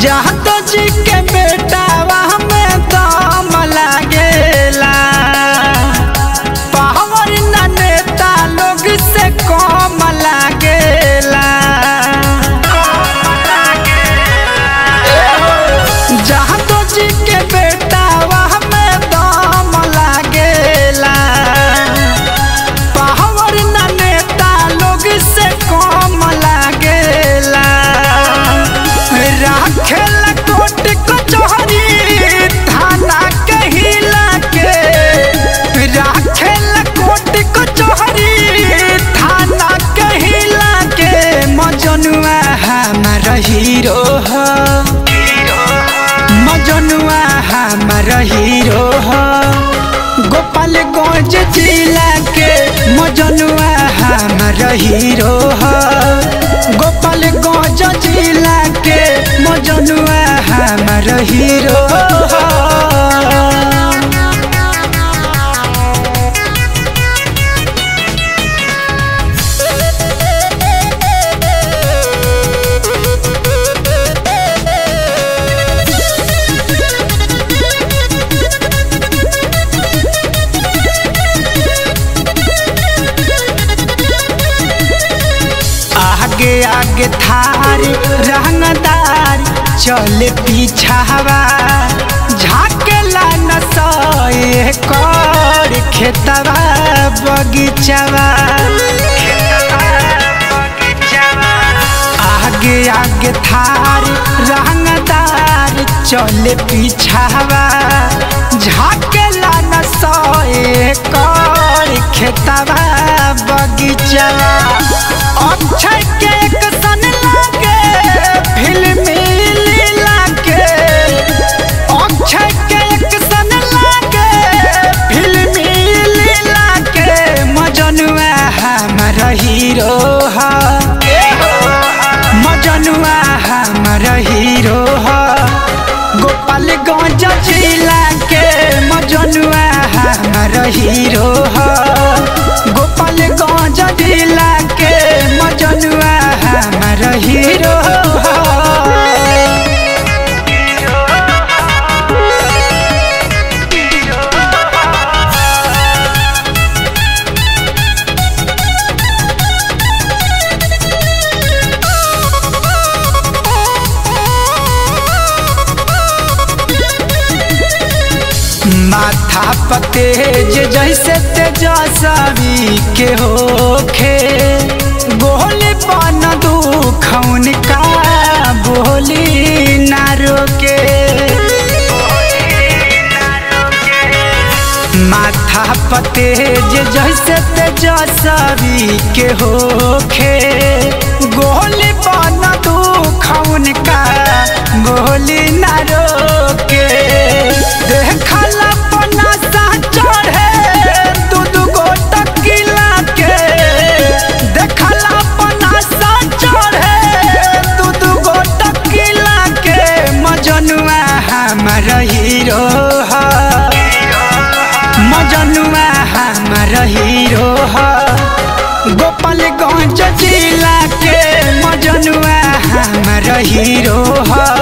जहाँ तो जी के बेटा वहाँ में दम लागेला पावर न नेता लोग से कम लागेला जहाँ तो जी के बेटा वहाँ में दम लागेला पावर न नेता लोग से कम लागेला राखेला कोट कचहरी थाना कहिला के राखेला कोट कचहरी थाना कहिला के मजनुआ हमार हीरो ह मजनुआ हमार हीरो ह गोपालगंज जिला के मजनुआ हमार हीरो ह गोपालगंज जिला के मजनुआ हमार हीरो ह आगे आगे थार रंगदार चले पीछावा झाकेला न सए कर खेतवा बगीचावा आगे आगे थार रंगदार चले पीछावा झाकेला न सए कर खेतवा बगीचावा अक्षय के एक सन लागे फिल्मी लीला के अक्षय के एक सन लागे फिल्मी लीला के मजनुआ हमार हीरो ह मजनुआ हमार हीरो ह गोपालगंज जिला के मजनुआ हमार हीरो ह गोपालगंज जिला के मजनुआ हमार हीरो ह माथा पतेज जैसे तेजस्वी के होखे गोली बन दुखौन का बोली ना रोके माथा पतेज जैसे तेजस्वी के होखे गोली बन दुखौन का गोली ना रोके देखला पनासा चढ़े दू दू गो टकीला के देखला पनासा चढ़े दू दू गो टकीला के मजनुआ हमार हीरो ह मजनुआ हमार हीरो ह गोपालगंज जिला के मजनुआ हमार हीरो ह